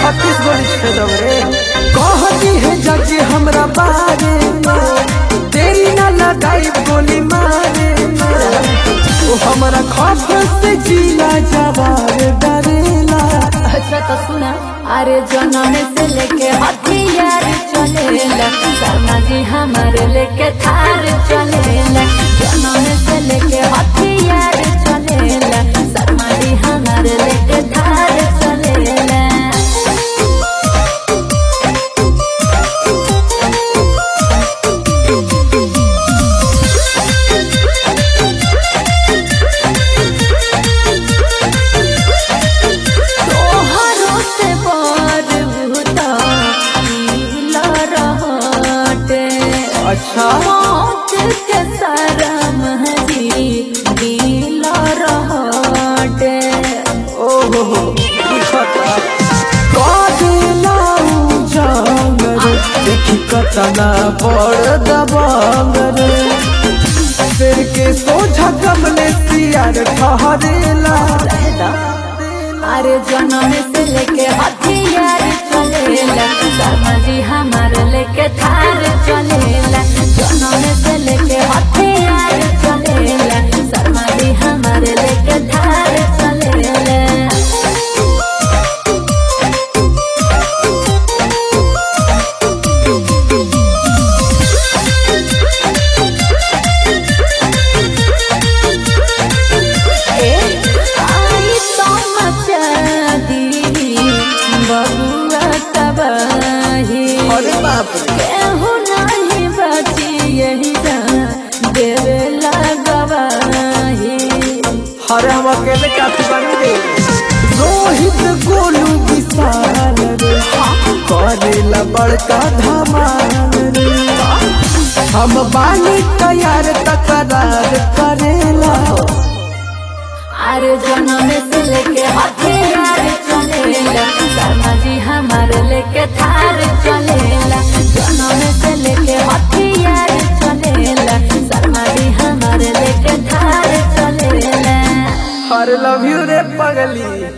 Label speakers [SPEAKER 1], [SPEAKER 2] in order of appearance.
[SPEAKER 1] छत्तीस गोली छेदब रे कहती है जज हमरा बारे में देरी न लगाई गोली मारे में ओ हमरा खौफ से जीला जवाब डरेला
[SPEAKER 2] अच्छा तो सुना अरे जनम से लेके हथियार चलेला शर्मा जी हमारे लेके थार चलेला जनम से लेके हथियार चलेला शर्मा जी हमारे लेके थार चलेला तोहरो से बर भूता नीला रहटे
[SPEAKER 1] अच्छा
[SPEAKER 2] मौत के शरम हजी नीला रहटे
[SPEAKER 1] ओहो हो पूछता कादेला उजांग रे देखी कतना बड़ दबांग रे सिर के सोझा कमले सियार ठहरेला
[SPEAKER 2] अरे जनम से लेके हथियार चलेला शर्मा जी हमारे लेके थार चलेला जनम से लेके हथियार चलेला शर्मा जी हमारे लेके थार चलेला आई समझा दी बबुआ तबाही
[SPEAKER 1] अरे बाप रे
[SPEAKER 2] केहू नहीं बची यही देवे लगवाही
[SPEAKER 1] अरे हम अकेले काफी बनी रे रोहित गोलू विशाल रे करेला बड़का धमाल रे हम बानी तैयार तकरार करेला
[SPEAKER 2] अरे जनम से लेके हथियार चलेला शर्मा जी हमारे लेके थार चलेला जनम से लेके हथियार चलेला शर्मा जी हमारे लेके थार चलेला
[SPEAKER 1] अरे लव यू रे पगली